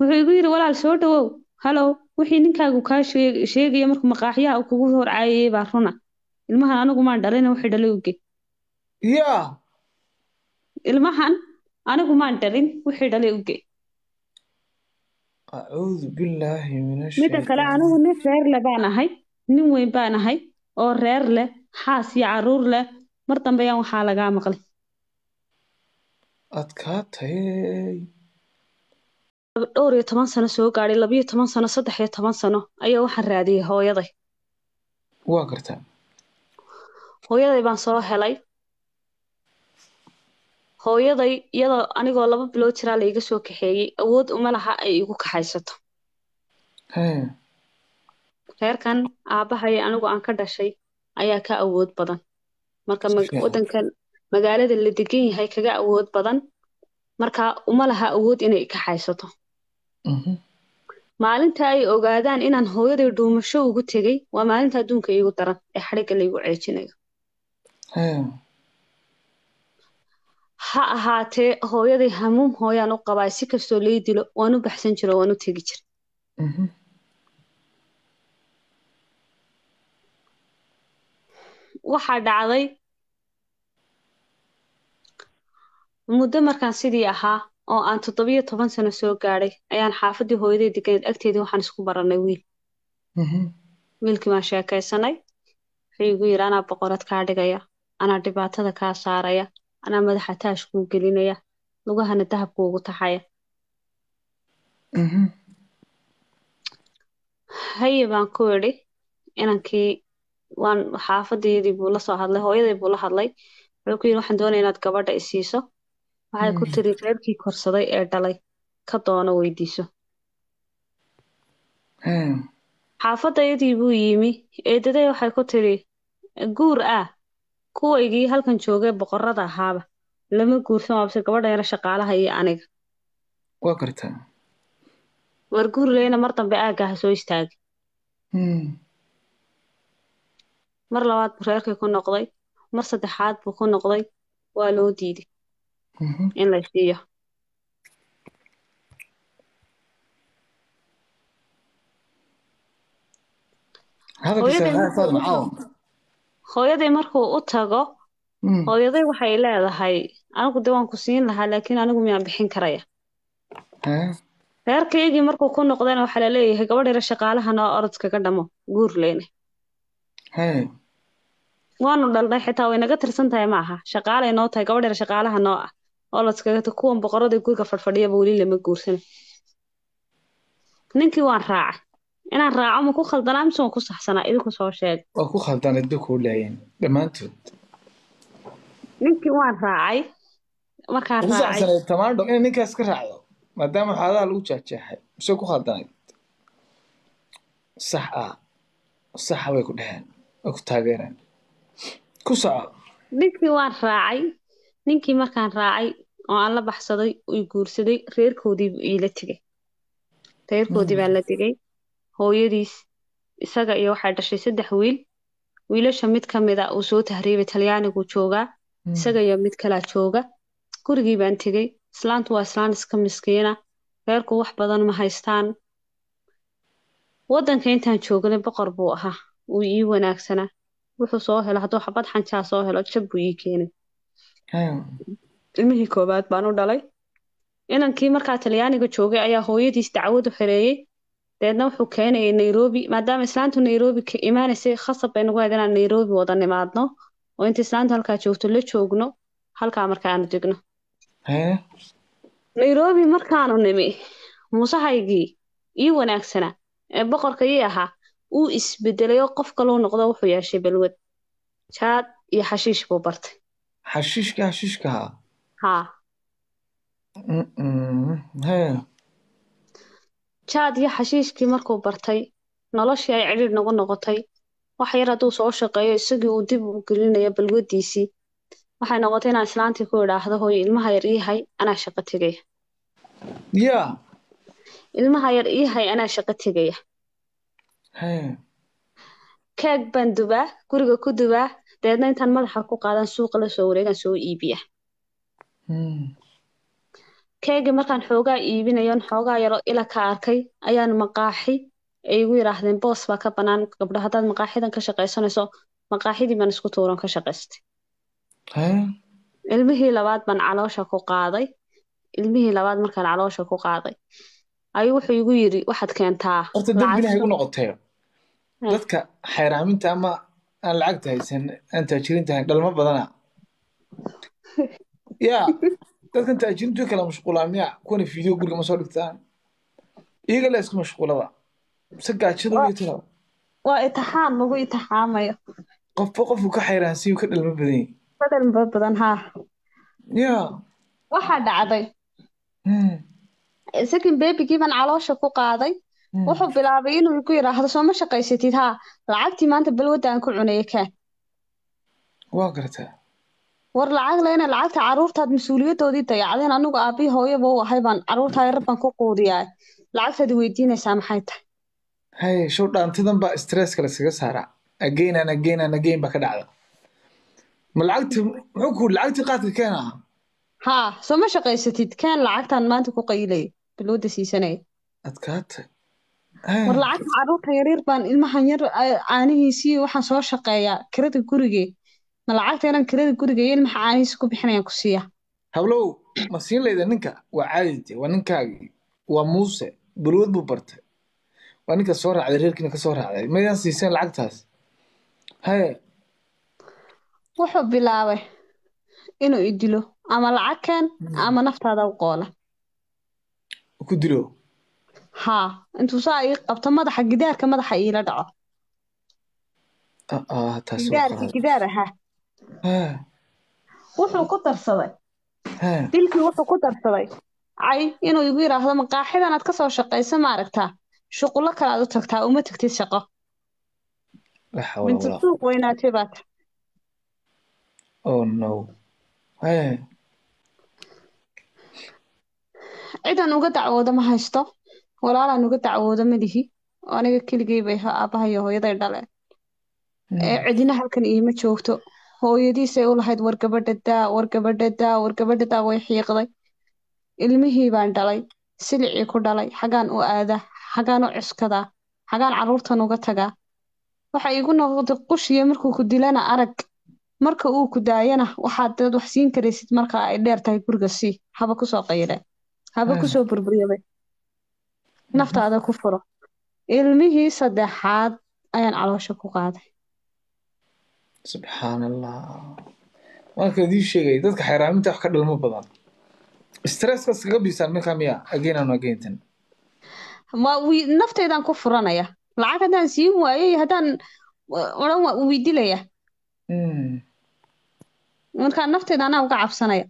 wuxuu igu yidhi walaal soo dhawow halow wixii ninkaagu kaa sheeg- sheegaya markuu maqaaxyaha uu kugu hor caayayay baa runa ilmahan anigu maan dhalina wixii dhalay uge yaa ilmahan anigu maan dhalin wixii dhalay uge acuudu billaahi min midda kale ashaytaan anigu nin reer le baan ahay nin weyn baan ahay oo reer leh xaas iyo caruur leh mar dambe yaan waxaa lagaa maqlay adkaatay dhowr iyo toban sano soo gaadhay labiyo toban sano saddex iyo toban sano ayaa waxaan raadiyey hooyaday waa gartaa hooyaday baan soo helay hooyaday iyadoo anigoo laba bilood jiraa la iga soo kaxeeyey awood uma laha ay igu kaxaysato hee reerkan aabbahay anigu aan ka dhashay ayaa ka awood badan marka Si mag- fiican. waddankan magaalada la degan yahay kaga awood badan marka uma laha awood inay kaxaysato Mhm. maalinta ay ogaadaan inaan hooyaday dhuumasho ugu tegey waa maalinta adduunka iigu daran ee xadhigga laygu ceejinayo hee ha ahaatee hooyaday hamuum hooyaan u qabaa si kastoo lay dilo waan u baxsan jiro waan u tegi jira Mhm. waxaa dhacday muddo markaan sidii ahaa oo aan toddobiyo toban sano soo gaadhay ayaan xaafaddii hooyaday deganeed agteedii waxaan isku barannay wiil Mhm. wiilkii baan sheekaysanay wuxuu igu yidhi anaa boqorad kaa dhigaya anaa dhibaatada kaa saaraya anaa madaxa taash kuu gelinaya lugahana dahab kuugu taxaya Mhm. haye baan ku idhi inankii waan xaafadeedii buu la soo hadlay hooyaday buu la hadlay wuxuu ku yidhi waxaan doonaya inaad gabadha i siiso waxay ku Mm. tiri reerkii korsaday ee dhalay ka doono weydiiso hee xaafadayadii buu yimi eedaday waxay ku tiri guur ah kuwaygii halkan joogay boqorada ahaaba lama guursan waabse gabadha yara shaqaalaha iyo aniga waa gartaa war guur leyna mar dambe aagga ha soo istaagay Mm. mar labaad buu reerkii ku noqday mar saddexaad buu ku noqday waa loo diiday Mhm. in la siiyo hadalkiisa Hooyaday maxaa saad markuu u macaaw tago hooyaday markuu u tago Mm. hooyaday waxay leedahay anigu de waan ku siin lahaa laakiin anigu miyaan bixin karaya hee reerkaygii markuu ku noqdayna waxaa la leeyahay gabadh yara shaqaalaha noo orodkaga dhamo guur leyne hee waanu dhalnay xitaa way naga tirsan tahay maaha shaqaalay noo tahay gabadh yara shaqaalaha noo ah orodkaga ta kuwan boqorada guriga fadhfadhiyaba weli lama guursana ninkii waan raacay inaan raaco ma ku khaldanaa mise waan ku saxsanaa idinku soo sheega waa ku khaldaan idda kuu laayeen dhammaantood ninkii waan raacay markaan ugu raacay saxsanayd tamaandho inay ninkaas ka raacdo maadaama xaadaha lagu jeexjeexay mise ku khaldanayd sax ah saxa bay ku dheheen way ku taageereen ku soco ninkii waan raacay ninkii markaan raacay oo aan la baxsaday uu guursaday reerkoodii buu iila tegay reerkoodii baan la tegay hooyadiis isaga iyo waxay dhashay saddex wiil wiilasha mid ka mid a uu soo tahriibay talyaanigu joogaa isaga iyo mid kalaa jooga gurigii baan tegey islaantu waa islaan iska miskiina reerku wax badan ma haystaan waddanka intaan joognay boqor buu ahaa wuu ii wanaagsanaa wuxuu soo helo hadduu xabad xanjaa soo helo jab buu ii keenay Hee. ilmihii koowaad baan u dhalay inankii markaa talyaaniga joogay ayaa hooyadiis dacwad u xereeyey deedna wuxuu keenayay nairobi maadaama islaantu nairobi ka imaanaysay khasab bay nagu hayd inaan nairobi wada nimaadno oo inta islaantu halkaa joogto la joogno halkaa markaanu degno hee nairobi markaanu nimi muusahaygii ii wanaagsanaa ee boqorka ii ahaa uu isbedelay oo qof kaluu noqdo wuxuu yeeshay balwad jaad iyo xashiish buu bartay xashiishka xashiishka haa haa Mm-mm. hee jaad iyo xashiishkii markuu bartay noloshii ay cidhiidh nagu noqotay wax yar hadduu soo shaqeeyo isagii uu dib u gelinayo balwadiisii waxay noqotay inaan islaantii ku idhaahdo hooyo ilmaha yar ii hay anaa shaqo tegaya yaa ilmaha yar ii hay anaa shaqo tegaya hee keeg baan dubaa guriga ku dubaa deedna intaan madaxa ku qaadan suuqa la soo wareegan soo iibiya Mm. keegii markaan xoogaa iibinayon xoogaa yaro ila ka arkay ayaan maqaaxi ay igu yidhaahdeen boos baa ka bannaan gabdho haddaad maqaaxidan ka shaqaysanayso maqaaxidii baan isku tuuran ka shaqaystay hee ilmihii labaad baan caloosha ku qaaday ilmihii labaad markaan caloosha ku qaaday ayuu wuxuu igu yidhi waxaad keentaa horta dembina igu lacag noqotay Eh. dadka xayraaminta ama aan lacagta haysan aan taajiriinta ahayn dhalmo badana ya dadkan taajiriintu way kala mashquulaan miya kuwana fiideo guriga ma soo dhigtaan iyaga la isku mashquulaba se gaajada iyo tira waa itixaam lagu itixaamayo qofba qofku ka xayraansiyu ka dhalmo badan yahay badal badan haa ya waxaa dhacday Hmm. second babygii baan caloosha ku qaaday Hmm. wuxuu bilaabay inuu igu yidhaahdo soo ma shaqaysatid haa lacagtii maanta balwadda aan ku cunaya kaan waa garataa war lacag leyna lacagta caruurtaad mas-uuliyadoodii dayacdeen anigu aabii hooyaba u ahay baan caruurtaa yar baan ku quudiyaa lacagtaad weydiinaysaa maxay tahay haye show dhaantadan baa stresska laskaga saaraa again and again and again baa ka dhacda ma lacagti muxuu ku lacagtii qaadka keena ah haa soo ma shaqaysatid kaan lacagtaan maanta ku qaylaya balwadda siisanaya adkaata war lacagta caruurta yaryar baan ilmahan yar a- caanihiisii waxaan soo shaqeeyaa kirada gurigee ma lacagta inaan kirada guriga iyo ilmaha caanihiisa ku bixinayaan ku siiya hablow ma siin layda ninka waa caadite waa ninkaagii waa muuse balwad buu bartay waa ninka soo raacday reerkiina ka soo raacday maydaan siiseen lacagtaas haye wuxuu bilaabay inuu i dilo ama lacag keen ama naftaada u qoola ku dilo haa intuu saa ii qabto madaxa gidaarka madaxa iila dhaco Ah, ah, taasi waa gidaarka qalad gidaar ahaa Hee, wuxuu ku darsaday hee. dilkii wuxuu ku darsaday cay inuu igu yidhaahdo maqaaxidan aad ka soo shaqaysa maaragtaa shuqulo kale aad u tagtaa uma tagtid shaqo la xawla bintu walaa suuq weynaatay baa tahay oh no hee cidan uga dacwooda ma haysto walaalaan uga dacwooda ma lihi oo aniga keligay bay ahaa aabbaha iyo hooyaday dhaleen ee cidina halkan iima joogto hooyadiisay u lahayd war gabadha daa war gabadha daa war gabadha daa way xiiqday ilmihii baan dhalay silicii ku dhalay xagaan u aadaa xagaan u cuskadaa xagaan carruurtan uga tagaa waxa iigu noqotay qushiya markuu ku dilana arag marka uu ku daayana waxaad dad wax siin karaysid marka ay dheer tahay guriga sii haba kusoo qayre haba Hmm. kusoo burburyaday naftaada ku furo ilmihii saddexaad ayaan caloosha ku qaaday subxaan allah marka idii sheegay dadka xayraaminta wax ka dhalmo badan stresskaas kaga biisaan markaa miya again and again tan ma wii nafteydaan ku furanaya lacag haddaan siin waayay haddaan uh, odhan waa wii dilaya Hmm. markaa nafteyda anaa uga cabsanaya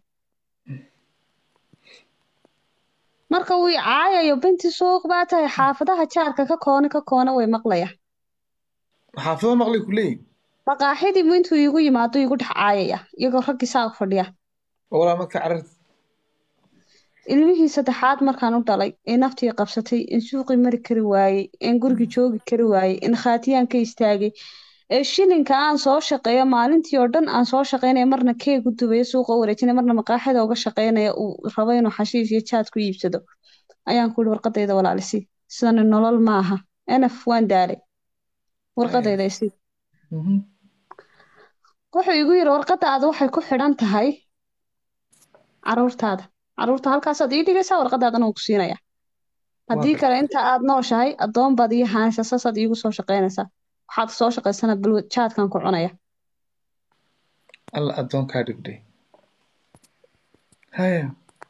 marka wii caayayo binti suuq baa tahay xaafadaha jaarka ka koone ka koone way maqlaya xaafado maqlay ku leeyihin maqaaxidiibu intuu iigu yimaado igu dhex caayaya iyagoo raggii saa fadhiya oo walaa marka cararta ilmihii saddexaad markaan u dhalay ee naftii qabsatay in suuqii mari kari waayey in gurigi joogi kari waayey in khaatiyaan ka istaagay ee shilinka aan soo shaqeeyo maalintii oo dhan aan soo shaqeynaya marna keeg u dubayo suuqa u wareejinaya marna maqaaxida uga shaqeynaya uu rabo inuu xashiish iyo jaad ku iibsado ayaan ku yihi warqadayda walaalisi sidani nolol maaha enaf waan daalay warqadayda isi Mhm. wuxuu igu yidhi warqadaada waxay ku xidhan tahay caruurtaada caruurta halkaasaad ii dhigaysaa warqadaadana wuu ku siinaya haddii kale inta aad nooshahay addoon baad ii haanaysaa saasaad iigu soo shaqaynaysaa waxaad soo shaqaysana balwad jaadkan ku cunaya alla addoon kaa dhigdhay haya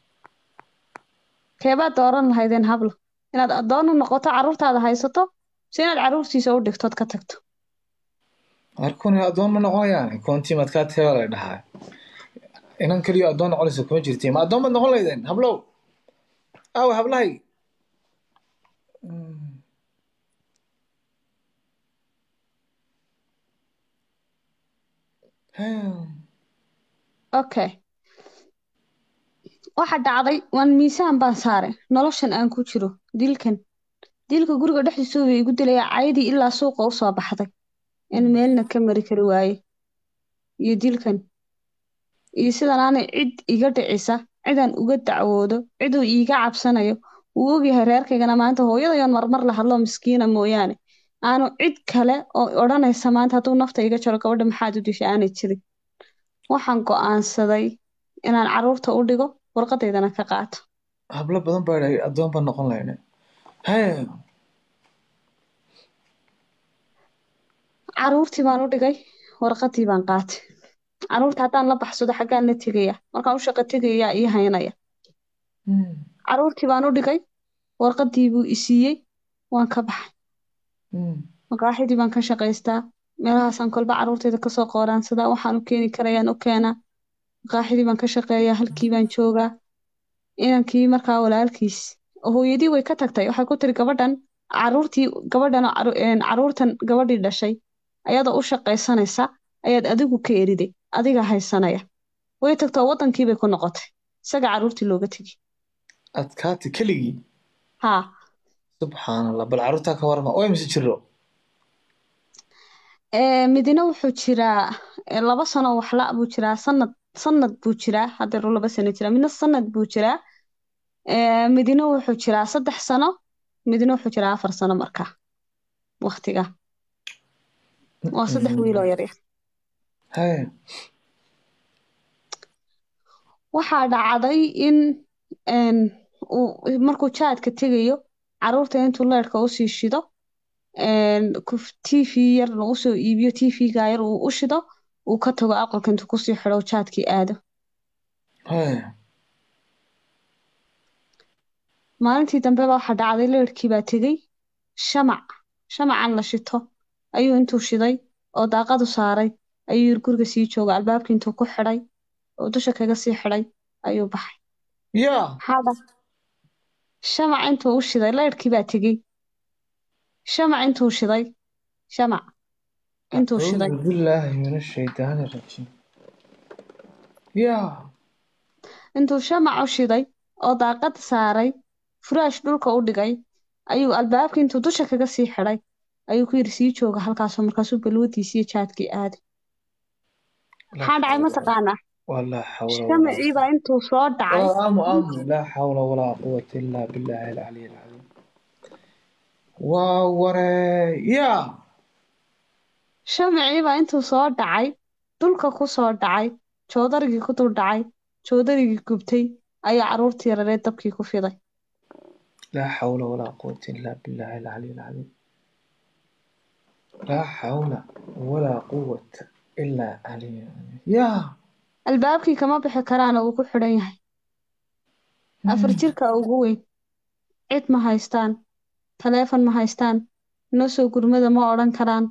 keebaad dooran lahaydeen hablo inaad addoon u noqoto caruurtaada haysato si inaad caruurtiisa u dhigtood ka tagto arkuni addoon ma noqonayaan koontii maad kaa teeba la dhahaa inan keliyo addoon noqonaysa kuma jirti ma addoon baad noqon laydeen hablow aawe hablahay Mm. Haya. okay waxa dhacday waan miisaan baan saaray noloshan aan ku jiro dilkan dilka guriga dhexdiisa way igu dilaya caydii ilaa suuqa u soo baxday in meelna ka mari kari waaye iyo dilkan iyo sidan aanay cid iga dhicisa cidaan uga dacwoodo ciduu iiga cabsanayo uu ogyahay reerkaygana maanta hooyadayoon marmar la hadlo miskiina mooyaane aanu cid kale oo odhanaysa maanta hadduu nafta iga jaro gabadha maxaad u dishay aanay jirin waxaan go'aansaday inaan carruurta u dhigo warqadaydana ka qaato hablo badan baa idhahay addoon baan noqon lahayne hee carruurtii baan u dhigay warqadii baan qaatay carruurta haddaan la baxsado xaggaan la tegaya markaan u shaqo tegayaa ii haynaya Mm, carruurtii baan u dhigay warqadii buu i siiyey waan ka baxay mm, maqaaxidii baan ka shaqaystaa meelahaasaan kolba carruurtayda kasoo qooraansadaa waxaan u keeni karayaan u keenaa maqaaxidii baan ka shaqeeyaa halkii baan joogaa inankii markaa walaalkiis oo hooyadii way ka tagtay waxay ku tiri gabadhan carruurtii gabadhan oo carru- een, carruurtan gabadhii dhashay ayadoo u shaqaysanaysa ayaad adigu ka eriday adiga haysanaya way tagtoo wadankii bay ku noqotay isaga carruurtii looga tegi adkaati keligii haa subxaan allah bal carruurtaa ka warama oo mise jiro Ee, midna wuxuu jiraa ee, laba sano waxla buu jiraa sanad sanad buu jiraa hadeeru laba sano jiraa midna sanad buu jiraa Ee, midna wuxuu jiraa saddex sano midna wuxuu jiraa afar sano markaa waqtiga waa saddex wiil oo yaryar hee waxaa dhacday in een, uu markuu jaadka tegayo carruurta intuu leerhka usii shido een, kuf- tv yarna usoo iibiyo tvga yar uu u shido uu ka tago aqalka intuu kusii xidho uu jaadkii aado hee maalintii dambe baa waxaa dhacday leerhkii baa tegey shamac shamacan la shito ayuu intuu shiday oo daaqadu saaray ayuu yiri guriga sii jooga albaabkii intuu ku xidhay oo dusha kaga sii xidhay ayuu baxay yaa maxaa dha shamac intuu u shiday leerhkii baa tegey shamac intuu shiday shamac intuu shiday acuudu billaahi min ashaydaani rajiim yaa intuu shamac u shiday oo daaqad saaray furaash dhulka u dhigay ayuu albaabkii intuu dusha kaga sii xidhay ayuu ku yiri sii jooga halkaasoo markaasuu balwadiisii iyo jaadkii aaday maxaa dhacay mataqaanaa walaa xawla walaa shamacii baa intuu soo dhacay آه، آمو آمو لا حول ولا قوة إلا بالله العلي العظيم ووري يا shamacii baa intuu soo dhacay dhulka ku soo dhacay joodarigii ku dul dhacay joodarigii gubtay ayaa carruurtii yarareed dabkii ku fiday لا حول ولا قوة إلا بالله العلي العظيم لا حول ولا قوة إلا علي العظيم يا albaabkii kama bixi karaana uu ku xidhan yahay afar jirka ugu weyn cid ma haystaan taleefon ma haystaan noo soo gurmada ma odhan karaan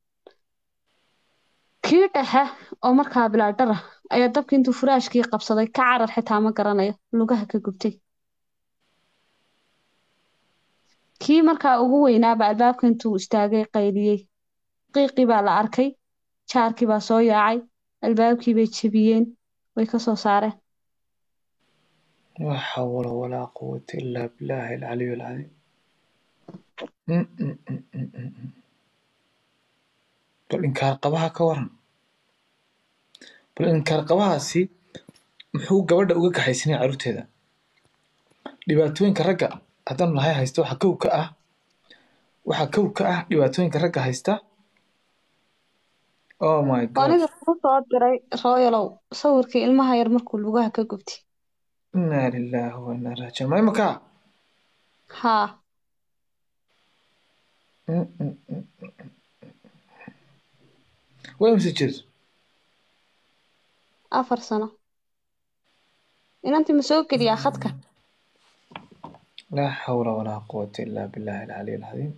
kii dhexe oo markaa bilaadhara ayaa dabkii intuu furaashkii qabsaday ka carar xitaa ma garanayo lugaha ka gubtay kii markaa ugu weynaaba albaabka intuu istaagay qayliyey qiiqii baa la arkay jaarkii baa soo yaacay albaabkii bay jebiyeen way ka soo saareen لا حول ولا قوة إلا بالله العلي العظيم م- م- م- م- م- م. bal inkaar qabaha ka waran bal inkaar qabahaasi muxuu gabadha uga kaxaysanaya carruurteeda dhibaatooyinka ragga haddaan lahay haysta waxaa kow ka ah waxaa kow ka ah dhibaatooyinka ragga haysta oh my god aniga kuu soo diray rooyalow sawirkii ilmaha yar markuu lugaha ka gubtay inaa lilaahi wa inaa raajiun ma imakaa haa Mm, mm, mm. waa imse jir afar sano inantii ma soo geliyaa khadka laa xawla walaa quwata ilaa billahi alcaliy alcadiim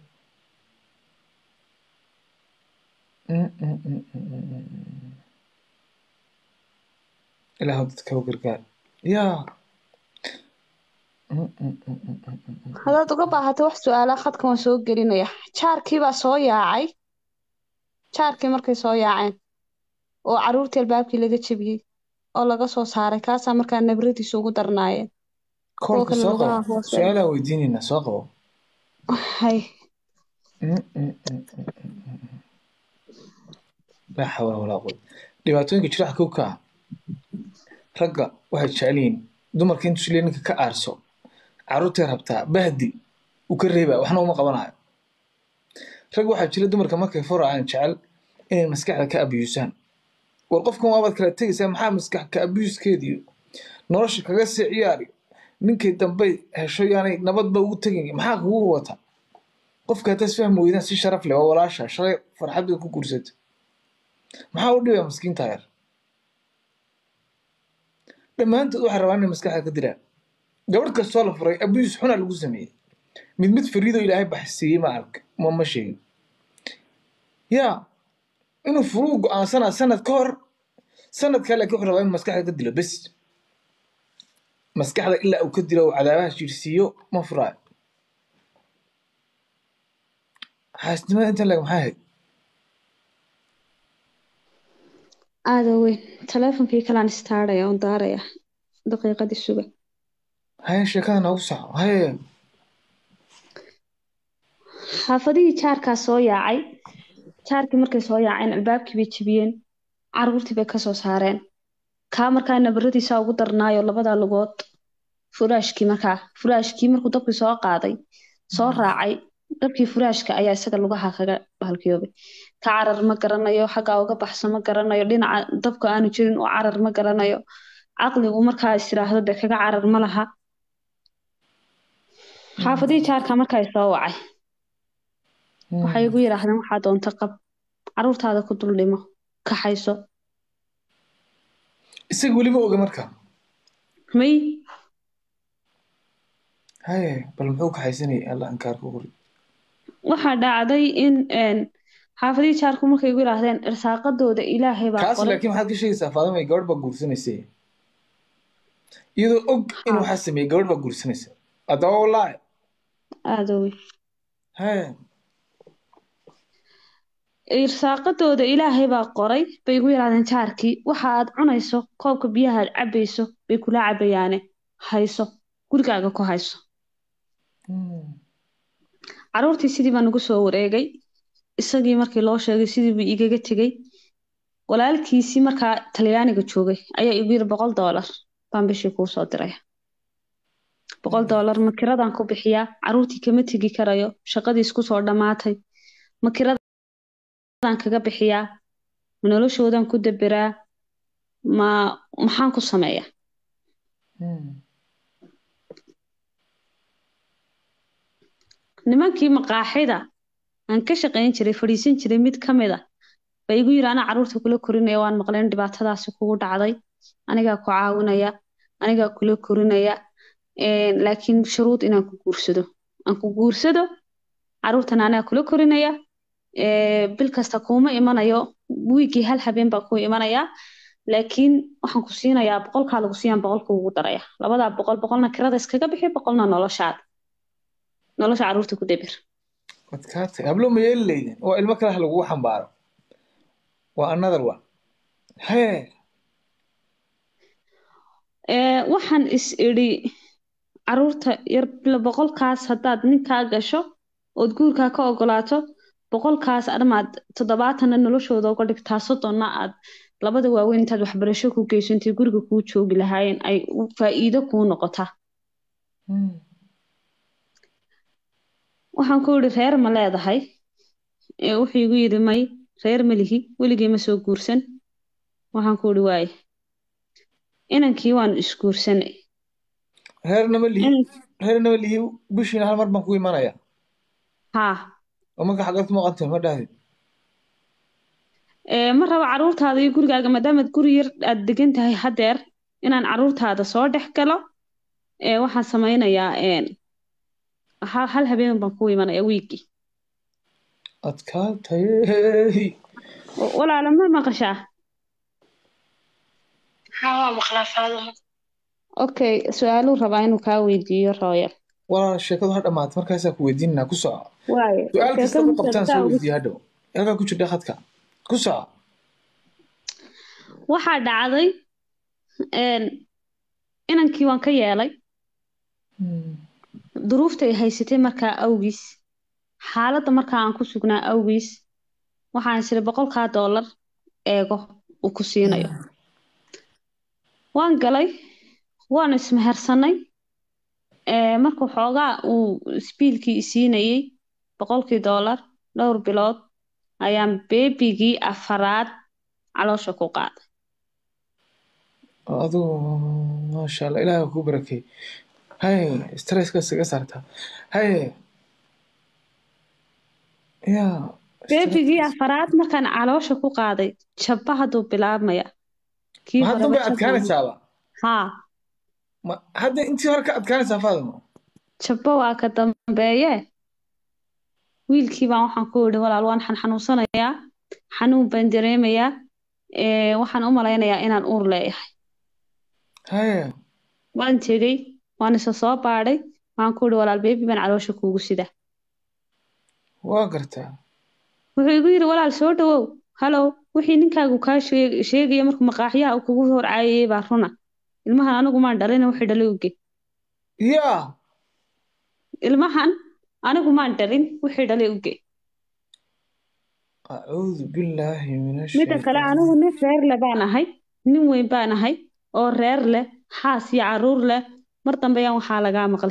Mm, mm, mm, mm, mm, mm. ilaahu dadka u gargaar yaa Mm, mm, mm, mm, mm, mm, mm. haddaad uga baahato wax su-aalaa khadka waan soo gelinaya jaarkii baa soo yaacay jaarkii markay soo yaaceen oo carruurtii albaabkii laga jebiyey oo laga soo saaray kaasaa markaa nabradiisa ugu darnaayeen koolka kale soo lugaha qabo hoose. su-aalaa weydiinaynaa soo qabo hay Mm, mm, mm, mm, mm, mm, mm. laa xawla walaa quwata dhibaatooyinka jiraxa kow ka ah ragga waxay jecel yihiin dumarka intuu isleeyahay ninka ka aarso carruurtay rabtaa bahdi uu ka reebaa waxna uma qabanayo rag waxaa jira dumarka markay furayaan jecel inay maskaxda ka abiyuusaan war qofkan waabaad kala tegaysaa maxaa maskax ka abiyuuskeediyo nolosha kaga sii ciyaari ninkay dambay hesho yaanay nabadba ugu tegin maxaa kugu wata qofka haddaad isfahmi weydaan si sharaf leh waa walaasha shalay farxadda ku guursata maxaa u dhibaya maskiinta yar dhammaantood waxay rabaan inay maskaxda ka diraan gabadh kastoo la furay abiyus xuna lagu sameeyey mid mid fariidoo ilaahay baxsiiyey ma ark ma ma sheegin yaa inuu furuu go-aansanaa sanad ka hor sanadkaa laakiin wuxuu rabaa inuu maskaxda ka dilo bes maskaxda ilaa uu ka dilo uu cadaabaha jiirsiiyo ma furaayo xaasnimada inta leg maxay ahayd aada weyn taleefonkii kalaan istaaraya oon daaraya daqiiqadii suga haye sheekada noogu saco haye xaafadihii jaarkaa soo yaacay jaarkii markay soo yaaceen albaabkii bay jebiyeen caruurtii bay kasoo saareen kaa markaa nabaradiisa ugu darnaayo labada lugood furaashkii markaa furaashkii markuu dabkii soo qaaday soo raacay dabkii furaashka ayaa isaga lugaha kaga bahalkiyoobay ka carar ma garanayo xaggaa uga baxso ma garanayo dhinaca dabka aanu jirin oo carar ma garanayo caqligu markaa is tiraahdo dee kaga carar ma laha xaafadihii jaarka markaa soo wacay waxay igu yidhaahdeen waxaa doonta qab caruurtaada ku dul dhimo kaxayso isaga weliba oga marka may haye bal muxuu kaxaysanayay alla ankaarka qori waxaa dhacday in xaafadihii jaarku markay igu yidhaahdeen irsaaqadooda ilaahay baa kaas qoray laakiin maxaad ka sheegaysaa faadima gabadh baa guursanaysay iyadoo og in waxaa sameeyey gabadh baa guursanaysa haddaba wallaahi aada wey haye irsaaqadooda ilaahay baa qoray bay igu yidhahdeen jaarkii waxa aad cunayso koobka biyaha aad cabayso bay kula cabayaane hayso gurigaaga ku hayso caruurtii sidii baan ugu soo wareegay isagii markii loo sheegay sidii buu igaga tegey walaalkiisii markaa talyaaniga joogay ayaa igu yiri boqol doolar baan bishii kuu soo diraya boqol doolar makiradaan ku bixiyaa caruurtii kama tegi karayo shaqadii isku soo dhammaatay makiradaan kaga bixiyaa ma noloshoodan ku daberaa ma maxaan ku sameeyaa nimankii maqaaxida aan ka shaqayn jiray fadhiisan jiray mid ka mid a ba igu yiri anaa caruurta kula korinaya waan maqleen dhibaatadaasi kugu dhacday anigaa ku caawinaya anigaa kula korinaya laakiin shuruud inaan ku guursado aan ku guursado caruurtan anaa kula korinaya bil kasta kuuma imanayo wiigii hal habeen baa ku imanaya laakiin waxaan ku siinayaa boqolkaa lagu siiyaan boqolka ugu daraya labadaa boqol boqolna kirada iskaga bixi boqolna noloshaada nolosha caruurta ku debir adkaatay hablo ma yeeli leydin waa ilmo kale ha lagugu xambaaro waa another one hee waxaan is idhi caruurta yar boqolkaas haddaad ninkaa gasho ood guurkaa ka ogolaato boqolkaas armaad toddobaatanna noloshooda uga dhigtaa soddonna aad labada waaweyn intaad waxbarasho ku geysantay guriga kuu joogi lahaayeen ay faa'iido kuu noqotaa waxaan ku yidhi reer ma leedahay wuxuu igu yidhi may reer ma lihi weligii ma soo guursan waxaan ku yidhi waaye inankii waanu isguursanay reernama lihi reernama lihi bishiina hal mar baan ku imanaya haa oo marka xaggaad ku maqantahay ma dhahdid ma rabo caruurtaada iyo gurigaaga maadaamaad guri yar aad degan tahay haddeer inaan caruurtaada soo dhex galo waxaan samaynayaa hal habeen baan ku imanaya wiigii adkaatay walaala ma maqashaa haa maqlaa faaduma okay su-aaluu rabaa inuu kaa weydiiyo royal walaal sheekadu ha dhammaata markaasaa ku weydiinanaa ku soco waaye su-aal kasta ku qabtaan soo weydiiya hadhow halkaa ku jirdha khadka ku soco waxaa dhacday inankii waan ka yeelay duruuftay haysatay markaa awgiis xaaladda markaa aan ku sugnaa awgiis waxaan isiri boqolkaa doolar eego uu ku siinayo waan galay waanu ismehersanay ee markuu xoogaa uu isbiilkii isiinayey boqolkii doolar dhowr bilood ayaan beebigii afaraad caloosha ku qaaday adigu maasha allah ilaahay waa kuu barakay haye stresska isaga saartaa haye ya beebigii afaraad markaan caloosha ku qaaday jabba hadduu bilaabmaya kii ma hadda horeba bay jabba- adkaanaysaaba haa ma hadda intii hore ka adkaanaysaa faadimo jabbo waa ka dambeeye wiilkii baan waxaan ku yidhi walaal waan xanxanuunsanayaa xanuun baan dareemayaa ee, waxaan u malaynayaa inaan uur leeyahay haye waan tegey waan isa soo baadhay waxaan ku yidhi walaal beebi baan caloosha kuugu sidaa waa gartaa wuxuu igu yidhi walaal soo dhawow halow wixii ninkaagu kaa sheeg- sheegaya markuu maqaaxyaha uu kugu hor caayayey baa runa ilmahan anigu maan dhalina wixii dhalay uge ya ilmahan anigu maan dhalin wixii dhalay uge acuudu billaahi min midda kale ashaytaan anigu nin reer leh baan ahay nin weyn baan ahay oo reer leh xaas iyo caruur leh mar dambe yaan waxaa lagaa maqlay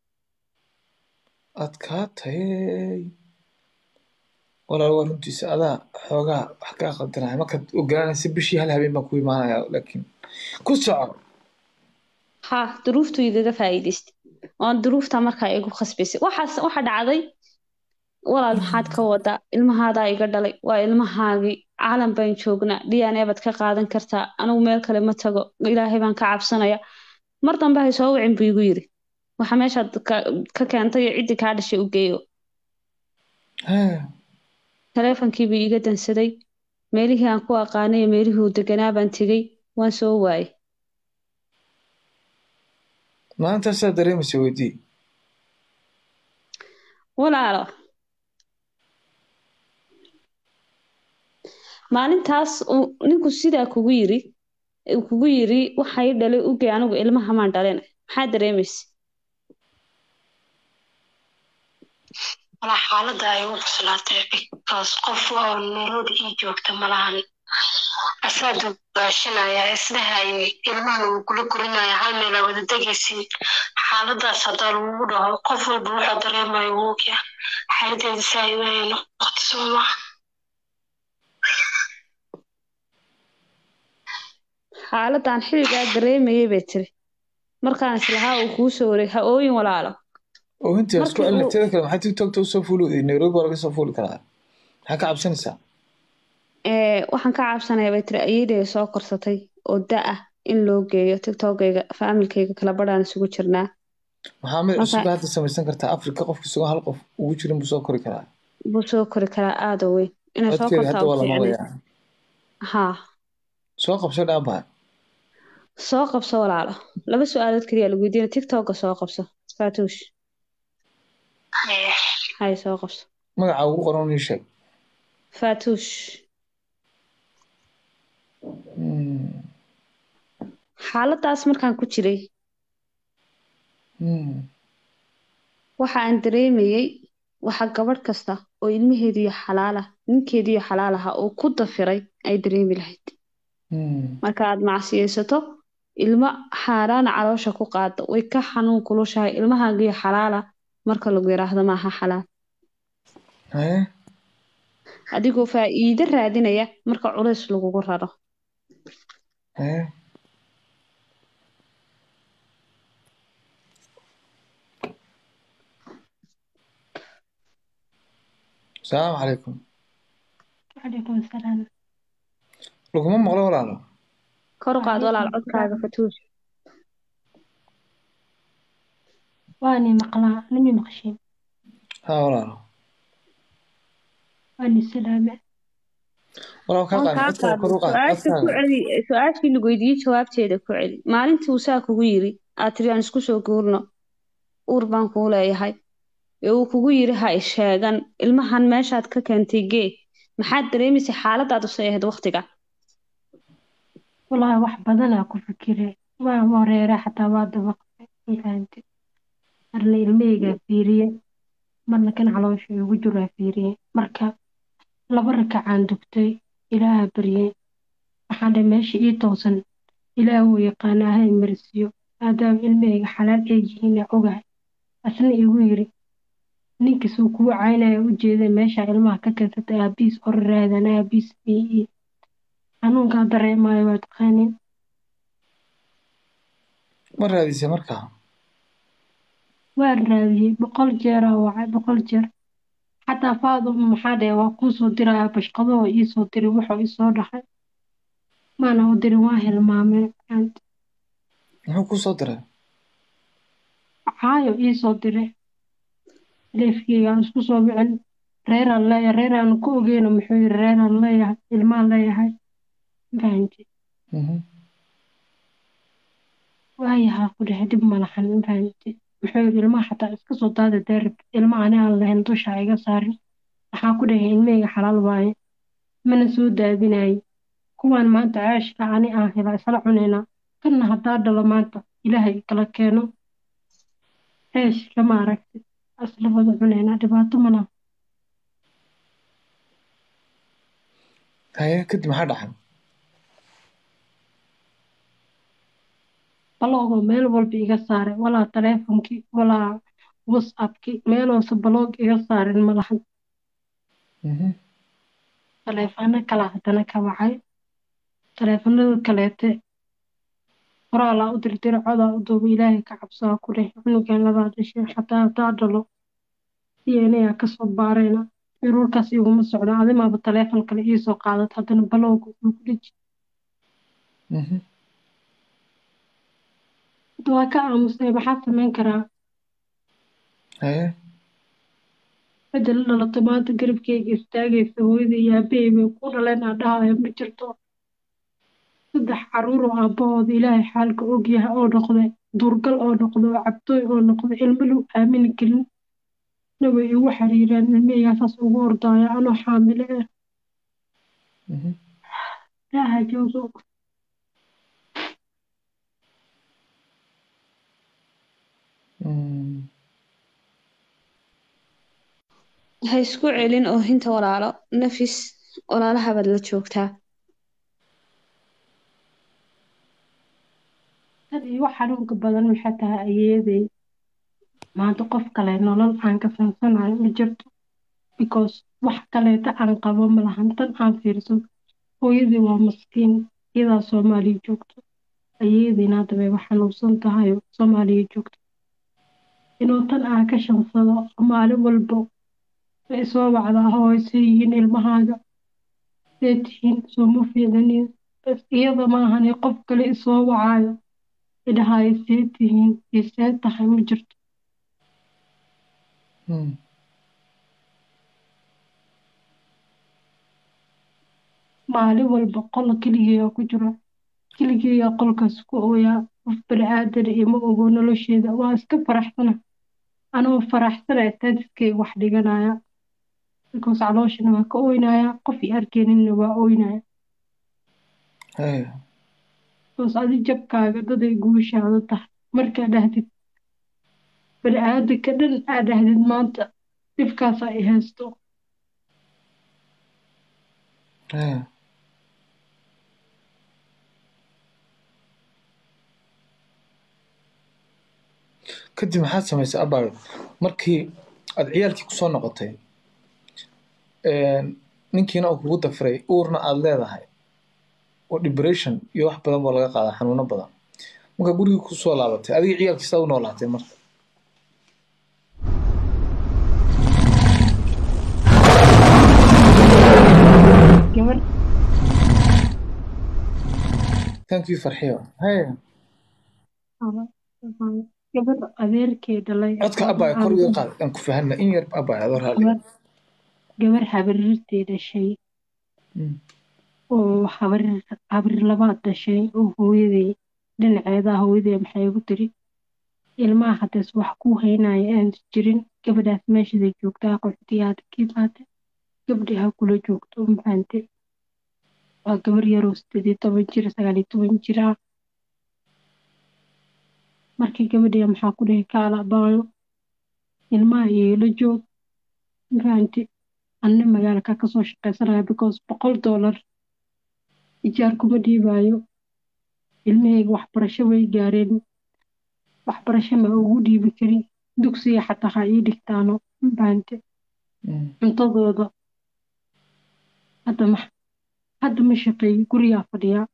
adkaatay walaal waa runtiisa adaa xoogaa wax kaa qaldanaya markaad ogaanaysa bishii hal habeen baan ku imaanaya laakiin ku soco haa duruuftu igaga faa'iidaystay oon duruufta markaa igu khasbaysay waxaas waxa dhacday walaal maxaad ka wadaa ilmahaadaa iga dhalay waa ilmahaagii caalam baan joognaa dna baad ka qaadan kartaa anigu meel kale ma tago ilaahay baan ka cabsanaya mar dambe hay soo wicin buu igu yiri waxa meeshaad ka ka keentay iyo ciddii kaa dhashay u geeyo Hee, taleefonkii buu iiga dansaday meelihii aan ku aqaanay iyo meelihii uu deganaa baan tegey waan soo waayay maalintaasaa dareemaysa weydii walaalo maalintaas uu ninku sidaa kugu yiri uu kugu yiri waxay dhalay ugey anigu ilmaha maan dhalin maxaa dareemaysa walaa xaaladda ay u cuslaatay because qof oo nairobi ii joogta malahan asaa dugaashanaya isdhahayay ilmahan uu kula korinaya hal meel aa wada degaysin xaaladaas haddaa lagugu dhaho qof walba wuxuu dareemayo wuu ogyaa xaaladeeda si ay u hayno waqti soo maha xaaladan xilligaa dareemayay bay tiri markaan islahaa uu kuu soo wareeg ha ooyin walaalo oo intii isku Markii celina uu- teeda kale maxaa tiktokta usoo fuuli nairobi waa laga soo fuuli karaa maxaa ka cabsanaysaa ee waxaan ka cabsanaya bay tiri ayeeday soo korsatay oo da ah in loo geeyo tiktokayga faamilkayga kala badhaan isugu jirnaa maxaa mid Marka- cusub hadda samaysan kartaa afrika qofka isagoo hal qof ugu jirin buu soo kori karaa buu soo kori karaa aada u weyn inay soo codkeeda kortaa hadda waa u la fiicnay maqlayaa haa soo qabso dhaabaa soo qabso walaalo laba su-aalood keliya lagu weydiina tiktoka soo qabso faatuush Ee, hay soo qabso magaca ugu qoran ii sheeg faatuush Hmm, xaaladaas markaan ku jiray hmm. waxa aan dareemayey waxa gabadh kasta oo ilmaheediyo xalaal ah ninkeediyo xalaal aha uu ku dafiray ay dareemi lahayd Hmm. marka aad macsiyeysato ilmo xaaraana caloosha ku qaada way ka xanuun kulushahay ilmahaagiyo xalaala marka lagu yiraahdo maaha xalaal Hee? adigoo faa'iido raadinaya marka culays lagugu raro Hee? asalaamu calaykum calaykum salaam laguma maqlo walaalo kor u qaad walaal codkaaga fatuush waani maqlaa nimi maqshin haa walaalo waani salaame walaal kaa waan qaad kaa codkaaga kor u qaad qaaday su-aasha ku codkaaga celi su-aashii lagu weydiiyey jawaabteeda ku celi maalintii uu saa kugu yiri aad tiri aan isku soo guurno uur baan kuu leeyahay ee uu kugu yiri ha isheegan ilmahan meeshaad ka keentay gee maxaad dareemaysay xaaladaad usay ahayd waqtiga wallaahi wax badanaa ku fikire waa wareere xataa waa dabaqay mafahamte marna ilmahaygaa fiiriye marna kan caloosha igu jiraa fiiriye marka laba rakacaan dugtay ilaaha baryey waxaan dhahay meesha ii toosan ilaah wuu yaqaanaa ha imarsiyo maadaama ilmahayga xalaal ay yihiin ee ogahay asna igu yiri ninkiisuu kugu caynaya u jeeda meesha ilmaha ka keensatay aabihiis or raadan aabihiis ii xanuunkaa dareemayo waa taqaanin ma raadisay markaa waan raadiyey boqol jeeraa wacay boqol jeer xataa faadum maxaa dhahe waa kuu soo diraya bashqadahoo ii soo diri wuxuu isoo dhahay maana u dirin waa hilmaameen muxuu kuu soo diray caayo ii soo diray leefkeygaan isku soo bicin reeraan leeyahay reeraan ku ogeyno muxuu yiri reeraan leeyahay ilmaan leeyahay fahamti Mhm. waayahaa ku dhexe dib malahan fahamti muxuu yiri ilmaha xataa iska soo daada daarib ilma ani aan lahayn dusha ha iga saarin waxaa ku dhahay ilmahayga xalaal waaye mana soo daadinaye kuwaan maanta ceeshka ani aan helaa isla cunaynaa kanna haddaa dhalo maanta ilaahay kala keeno ceesh kama aragti isla wada cunaynaa dhibaato malaha haye kadib maxaa dhaxay balogoo meel walba iga saaray walaa taleefonkii walaa whatsappkii meeloose baloog iga saarin malahan Mhm. taleefano kala haddana ka wacay taleefanada kaleete qoraalaa u dirdira codaa u duuba ilaahay ka cabsaa ku dheh cunugan labaa dhashay xataa haddaa dhalo dnayaa kasoo baarayna ciruurkaas iguma socdo adimaaba taleefon kale iisoo qaadat haddana balowga uu ku dheji Mhm. hadda waa ka aamusay maxaa samayn karaa haye cidda la dhalato maanta garabkeyga istaagaysa hooyada iyo aabahey bay ku dhaleen aan dhahayo ma jirto saddex caruur oo aabbahooda ilaahay xaalka ogyahay oo noqday duurgal oo noqday oo cabtooy oo noqday ilmo lagu aamini karin na way igu xiriireen ilmahaygaa saas ugu ordaayo anoo xaamile ah Mhm. ilaaha joogo Mm. ha isku celin oo hinta walaalo nafis walaalahabaad la joogtaa tan igu xanuunka badan waxay tahay ayeeday maanta qof kale nolol aan ka fahamsanayo ma jirto because wax kaleeta aan qabo malahan tan aan fiirso hooyadii waa maskiin iyadaa soomaaliya joogto ayeedayna hadda bay wax xanuunsan tahay oo soomaaliya joogto inuu tan aan ka shansado maalin walbo way soo wacdaa hooyse yihiin ilmahaaga see tihiin sooma fiicinin bas iyada maahane qof kale isoo wacaayo idhahayo see tihiin iyo see tahay ma jirto Mm. maalin walba qol keligeeyaa ku jiro keligeeyaa qolkaas ku ooyaa qof bani-aadan ima ogo nolosheeda waa iska faraxsana anoo faraxsana staatuskeyga wax dhiganaya because calooshana waa ka ooynaya qof i arkeeninna waa ooynaya haye because adi jabkaaga daday guushaada tahay markaa dhahdid bani-aadanka dhan aa dhahdid maanta dhibkaasaa i haysto haye kadib maxaad samaysay abaayo markii aad ciyaalkii kusoo noqotay ninkiina uu kugu dafiray uurna aad leedahay oo depression iyo wax badan boo laga qaadaa xanuuno badan marka gurigii kusoo laabatay adiga ciyaalkii saa u noolaatay marka gabar thank you farxiyo haye gabar adeerkee dhalay codka abaayo kor iga qaad aan ku fahanna in yar abaayo adoo raalli gabar gabar habarirtay dhashay Mm. oo habarir habarir labaad dhashay oo hooyaday dhinaceeda hooyaday maxay igu tiri ilmaha haddees wax ku haynaya aan jirin gabadhaas meeshaday joogtaa qoxtiyaada kiibaate gabdhi ha kula joogto maxaante waa gabar yaroo sideed iyo toban jir sagaal iyo toban jir ah markii gabadhiya maxaa ku dhihi kaala baayo ilmaha iyola joog maxaante anna magaalka kasoo shaqaysanaya because boqol dollar ijaar kuma dhiibaayo ilmahayga waxbarasho way gaareen waxbarasho ma ugu dhiibi karin dugsiga xataa ha ii dhigtaano mafahamte Mm. cuntadooda hadda ma hadda ma shaqeeyo gurigaa fadhiyaa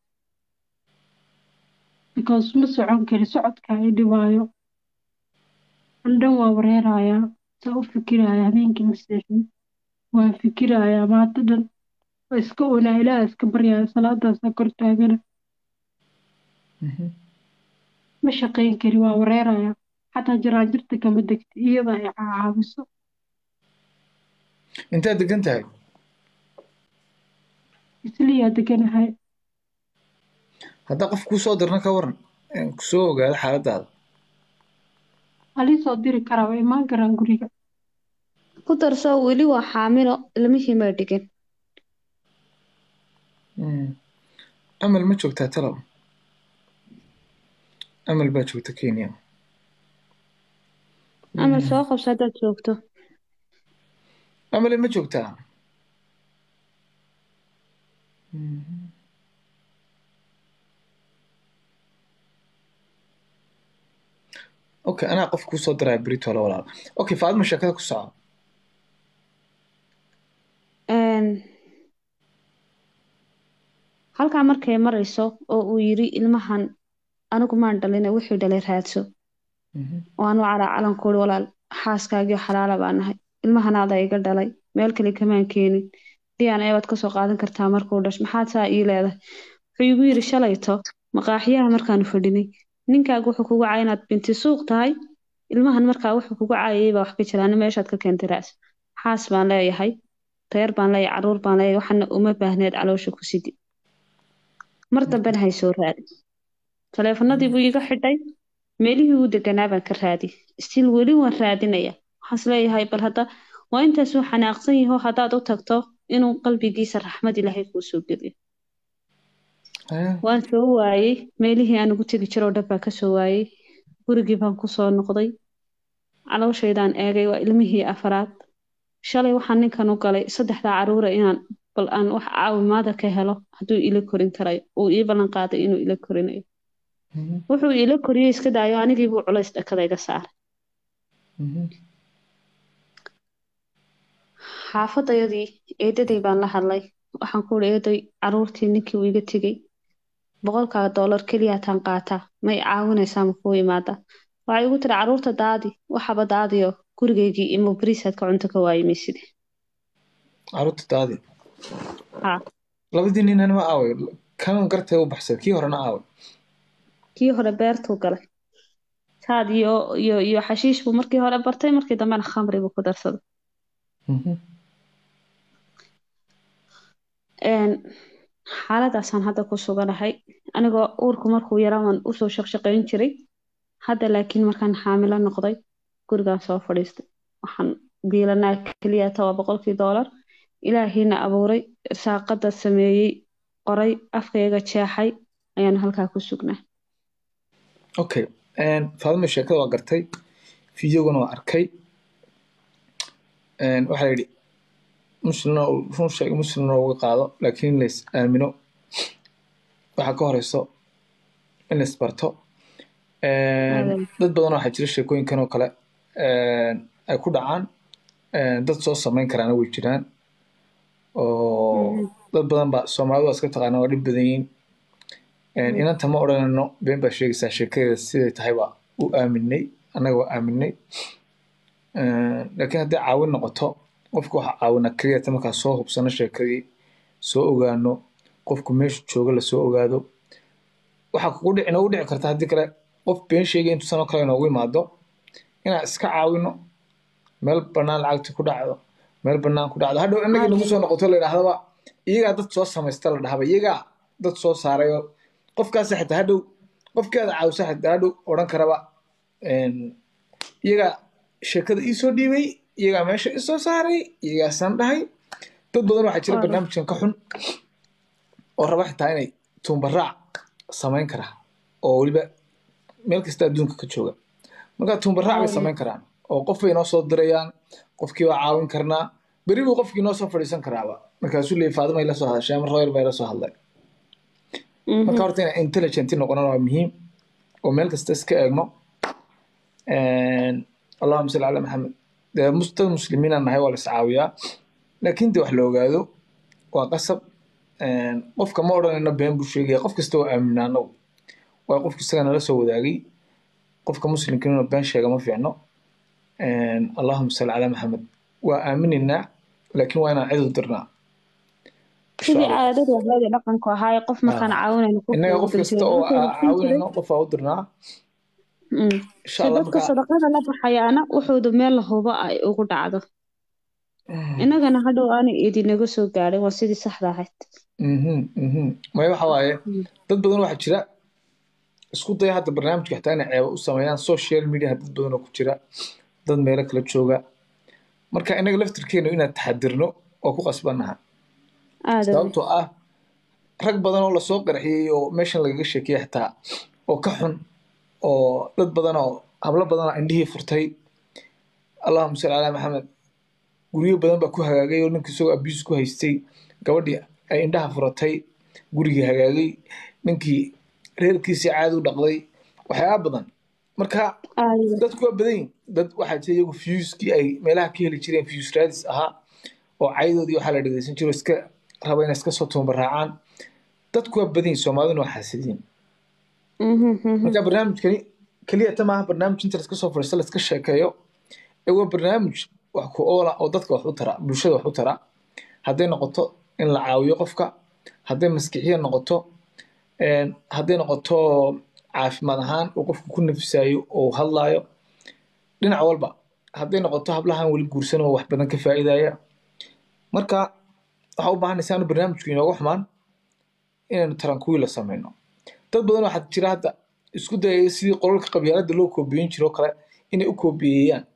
because ma socon kari socodka i dhibaayo andhan waa wareerayaa saa u fikiraya habeenkii ma seexin waan fikirayaa maanta dhan waa iska oonaa ilaaha iska baryaya salaadaasaa kor taagana Mhm. ma shaqayn kari waa wareeraya xataa jaraanjirta kama degta iyada ay caawiso intaad degan tahay isliyaa deganahay haddaa qof kuu soo dirna ka waran een kusoo ogaado xaaladaada halii soo diri karaa waa imaan karaan guriga ku darso weli waa xaamilo ilmihii ma dhigin Mm. amal ma joogtaa talow amal baa joogta kenya amal soo qabso haddaad joogto amale ma joogtaa Mhm. okay anaa qof kuu soo diraya berito la walaal okay faadima sheekada ku soco Een, halkaa markay marayso oo uu yiri ilmahan anigu maan dhalina wuxuu dhalay raadso Mhm. waanu calaa calankoodi walaal xaaskaagii xalaala baa nahay ilmahanaada iga dhalay meel kale kamaan keenin diyaan eebaad kasoo qaadan kartaa markuu dhash maxaad saa ii leedahay wuxuu igu yiri shalayto maqaaxiyaha markaanu fadhinay ninkaaga wuxuu kugu caayay inaad binti suuq tahay ilmahan markaa wuxuu kugu caayay baa wax ka jiraan meeshaad ka keentay raas xaas baan leeyahay reer baan leeyahay caruur baan leeyahay waxana uma baahneed caloosha ku sidi mar dambena hay soo raadi taleefanadii buu iga xidhay meelihii uu deganaa baan ka raadi stiil weli waan raadinaya waxaas leeyahay bal hadda waa intaasuu xanaaqsan yaho haddaad u tagto inuu qalbigiisa raxmad ilaahay kuu soo geliyo Haya. waan soo waayey meelihii aan ugu tegi jiroo dhan baan ka soo waayey gurigii baan ku soo noqday calooshaydaan eegay waa ilmihii afaraad shalay waxaan ninkan u galay saddexdaa caruura inaan bal aan wax caawimaada ka helo hadduu ila korin karayo uu ii ballan qaaday inuu ila korinayo Mhm. wuxuu ila koriyey iska daayo anigii buu culays dhakada iga saaray Mhm. xaafadayadii eedaday baan la hadlay waxaan ku uri eeday caruurtii ninkii uu iga tegey boqolkaa doolar keliyaataan qaataa ma i caawinaysaa ma kuu imaada waxay igu tiri caruurta daadi waxaba daadiyo gurigaygii imo bariisaad ka cunto ka waayimayside caruurta daadi haa labadii ninana ma aaway kan gartay u baxsay kii horena aaway kii hore beertuu galay saad iyo iyo iyo xashiish buu markii hore bartay markii dambena khamri buu ku darsaday Mhm. Een, xaaladaasaan hadda ku suganahay anigoo uurku markuu yaraa waan usoo shaqshaqayn jiray hadda laakiin markaan xaamilo noqday gurigaan soo fadhiistay waxaan biilanaa keliya toba boqolkii doolar ilaahiina abuuray saaqada sameeyey qoray afkayga jeexay ayaanu halkaa ku sugnaa okay een, faadima sheekada waa gartay fideogana waa arkay Een, waxaa la yidhi muslimna uu run sheeg muslimna uga qaado laakiin in lays aamino waxaa ka horeyso in lays barto Een, Adeeg. dad badan waxaa jira sheekooyinkan oo kale een, ay ku dhacaan Een, dad soo sameyn karaana way jiraan oo Mhm. dad badan baa soomaalidu waa iska taqaana waa dhib badan yihiin Een, inanta ma odhanayno been baa sheegaysaa sheekadeeda siday tahay baa u aaminay annaga waa aaminay Een, laakiin haddii caawin noqoto qofka waxaa caawina keliyata markaa soo hubsano sheekadii soo ogaano qofku meeshu jooga lasoo ogaado waxaa kugu dhici noogu dhici karta haddii kale qof been sheegay intuu sanoo kale inoogu imaado inaan iska caawino meel bannaan lacagti ku dhacdo meel bannaan ku dhacdo hadhow innagii nagu soo noqoto la yidhaahdaba iyagaa dad soo samaysta la dhahaba iyagaa dad soo saarayo qofkaasa xitaa hadhow qofkeeda caawisa xitaa hadhow odhan karaba een, iyagaa sheekada ii soo dhiibay iyagaa meesha i soo saaray iyagaasaan dhahay dad badan waxaa jira Waaw. barnaamijkan ka xun oo raba xitaa inay tuunbaraac samayn kara oo weliba meel kasta adduunka ka jooga marka tuunbaraac bay Waaw. samayn karaan oo qof bay noo soo dirayaan qofkii baa caawin karnaa beri buu qofkii noo soo fadhiisan karaaba markaasuu leeyay faadima ila soo hadashay ama royal baa ila soo hadlay Mhm. marka horta inaan intelligent noqonana waa muhiim oo meel kasta iska eegno allahuma salli calaa maxamed dee mus- dad muslimiinaan nahay waa la iscaawiyaa laakiin de wax la ogaado waa qasab qofka ma odhanayno been buu sheegaya qof kasta waa aaminaa anagu waayo qofka isaga nala soo wadaagay qofka muslimka inuu been sheega ma fiicno allahuma salli calaa maxamed waa aaminaynaa laakiin waa inaan cid u dirnaa sidii caadadu ahayd ee dhaqanku ahaa ee qof markaan caawinayno qof innaga ugu qof kasta dintay. oo Wuxuu aa- siin jiray- caawinayno qof aa u dirnaa Mm. insha si allah dadka markaa sadaqada la baxayaana wuxuuda meel la hubo ay ugu dhacdo innagana hadhow aanay idinaga soo gaadhin waa sidii saxda ahayd Mhm, mhm. maya waxa waaye Mm. dad badan waxaa jira isku daya hadda barnaamijka xitaa inay ceebo u sameeyaan social media dad badan oo ku jira dad meelo kala jooga marka inaga laftirkeenu inaan taxadirno oo ku qasbanaha aada wey. sababtoo ah rag badan oo lasoo qarxiyey oo meeshan lagaga sheekeyay xitaa oo ka xun oo dad badan oo hablo badan oo indhihii furtay allahuma salli calaa maxamed guryo badan baa ku hagaagay oo ninkii isagoo abuse ku haystay gabadhii ay indhaha furatay gurigii hagaagay ninkii reerkiisii caadi u dhaqday waxyaaba badan marka aada wey. dadku waa badan yihin dad waxaa jira iyagu fuskii ay meelaha ka heli jireen fus raadis ahaa oo caydoodii waxaa la dhegeysan jiro iska raba inay iska soo tuunbaraacaan dadku waa badan yihin soomaaliduna waa xaasidiin Mhm, mhm. marka barnaamijkani keliya ta maaha barnaamij inta laska soo fadhiisto laska sheekeeyo ee waa barnaamij wax ku oola oo dadka wax u tara bulshada wax u tara hadday noqoto in la caawiyo qofka hadday maskixiya noqoto een, hadday noqoto caafimaad ahaan uu qofku ku nafisayo oo uu hadlaayo dhinac walba hadday noqoto hablahan weli guursan oo wax badan ka faa'iidaya marka waxaa u baahanaysaa inu barnaamijku inooga xumaan inaynu tarankuwiila sameyno dad badan waxaa jira hadda isku dayaya sidii qolalka qabyaaladda loo koobiyeyn jiro oo kale inay u koobiyeeyaan